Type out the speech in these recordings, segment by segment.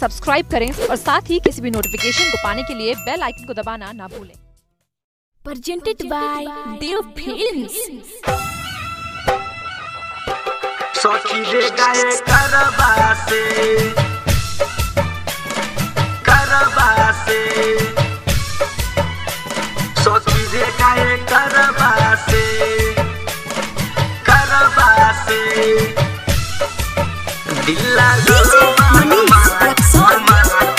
Subscribe करें और साथ ही किसी भी नोटिफिकेशन को पाने के लिए बेल आइकन को दबाना ना भूलें presented by Dev Films. सखी रे गाए करबासे करबासे सखी रे गाए करबासे करबासे दिल्ला DJ Manish Rexon.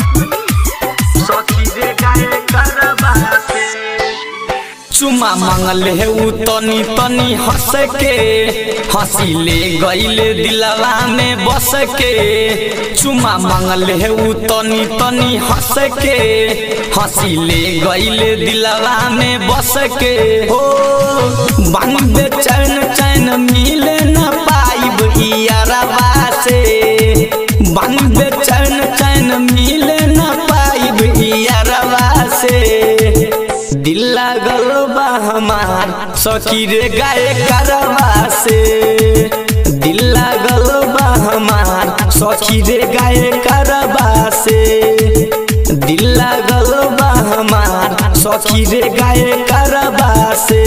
सखी रे गाए करबासे चुमा मांगल है उ तनी तनी हंस के हंसी ले गईले दिलवा में बस के चुमा मांगल है उ तनी तनी हंस के हंसी ले गईले दिलवा में बस के हो बन बेचैन चैन मिले न पाइब इयारवा से बन बेचैन चैन मिले न पाइब इयारवा से दिल लागल बा हमार सखी रे गाय करवा से दिल लागल बा हमार सखी रे गाय करवा से दिल लागल बा हमार सखी रे गाय करवा से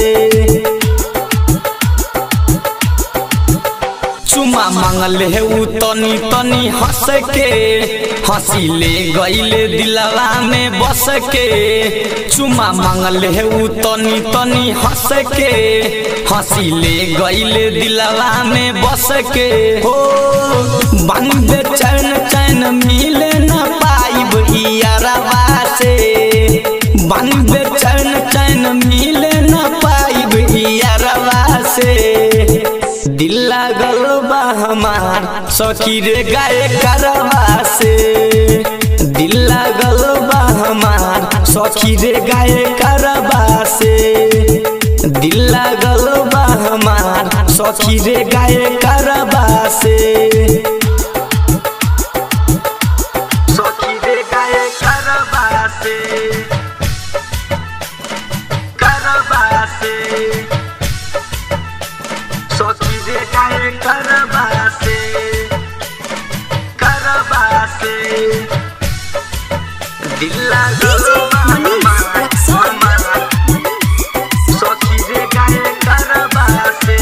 चुमा मांगल है उ तनी तनी हंस के हंसी ले गईले दिलवा में बस के चुमा मांगल है उ तनी तनी हंस के हंसी ले गईले दिलवा में बस के हो बन बेचैन चैन मिले न पाइब इयारवा से बन बेचैन चैन मिले न पाइब इयारवा से दिल लागल बा हमार सखी रे गाय करवा से दिल लागल बा हमार सखी रे गाय करवा से दिल लागल बा हमार सखी रे गाय करवा से सखी रे गाए करबासे करबासे सखी रे गाए करबासे करबासे दिल लागल DJ Manish Rexon. सखी रे गाए करबासे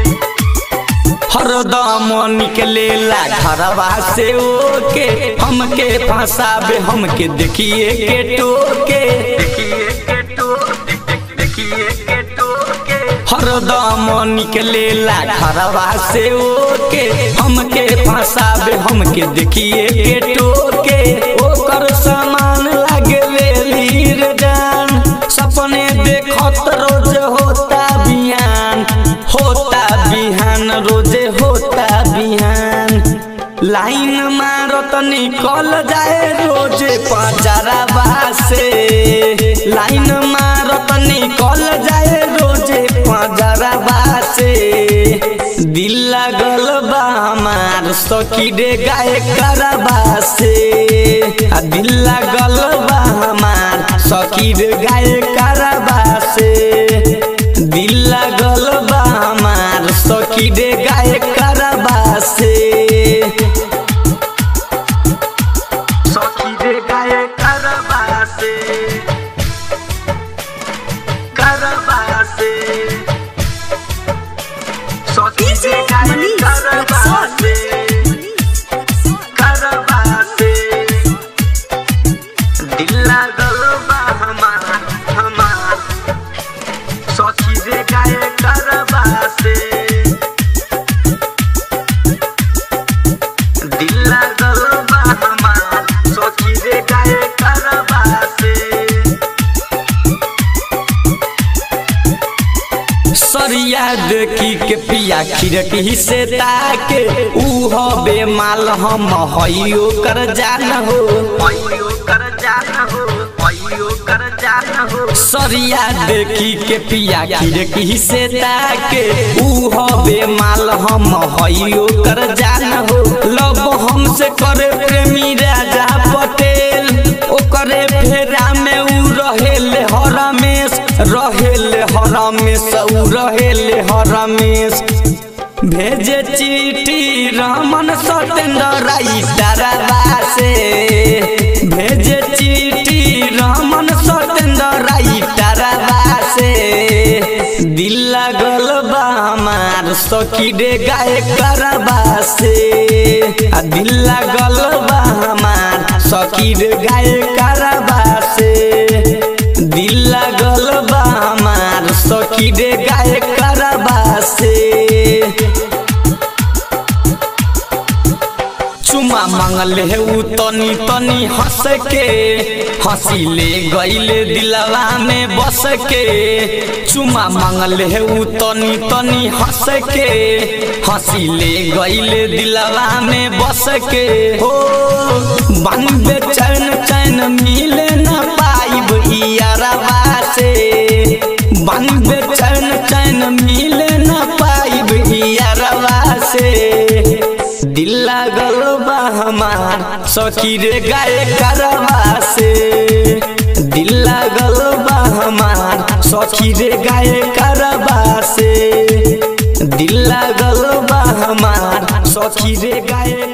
हरदम निकलेला घरवा से ओके हमके फंसाबे हमके देखिए के टोके देखिए के तो देखिए के तो के हरदम निकलेला घरवा से ओके हमके फंसाबे हमके देखिए के टोके ओकर सामान लागे लीर जान सपने देखत रोज होता बिहान होता बिहान रोजे होता बिहान लाइन मारत निकल जाए रोजे पाजरवा से लाइन मारत निकल जाए रोजे पाजरवा से दिल लागल बा हमार सखी रे गाय करवा से आ दिल लागल बा हमार सखी रे गाय करवा से दिल लागल बा हमार सखी रे गाय करवा से सखी रे गाए करबासे करबासे सखी DJ रे गाए Manish करबासे करबासे दिल लागल बा हमार हमार सखी रे गाए करबासे दिल लागल बा हमार सखी रे गाए करबासे सरिया देखी के पिया खिड़की से ताके ऊ हबे माल हम हइयो कर जान हो अयो कर जान हो अयो कर जान हो सरिया देखी के पिया खिड़की से ताके ऊ हबे माल हम हइयो कर जान हो लब हमसे करे प्रेमी राजा पटेल ओकरे फेरा में ऊ रहेले हरमेश रहेले हरमेश ऊ रहेले हरमेश भेजे चिट्ठी रमन सतेंद्र राई से सखी रे गाय करबा से आ दिल लागल बा हमार सखी रे गाय करबा से दिल लागल बा हमार सखी रे गाय करबा से चुमा मांगल है उ तनी तनी हंस के हंसी ले गईले दिलवा में बस के चुमा मांगल है उ तनी तनी हंस के हंसी ले गईले दिलवा में बस के हो बन बेचैन चैन मिले न पाइब इयारवा से बन बेचैन चैन मिले न पाइब इयारवा से दिल लागल बा हमार सखी रे गाय करवा से दिल लागल बा हमार सखी रे गाय करवा से दिल लागल बा हमार सखी रे गाय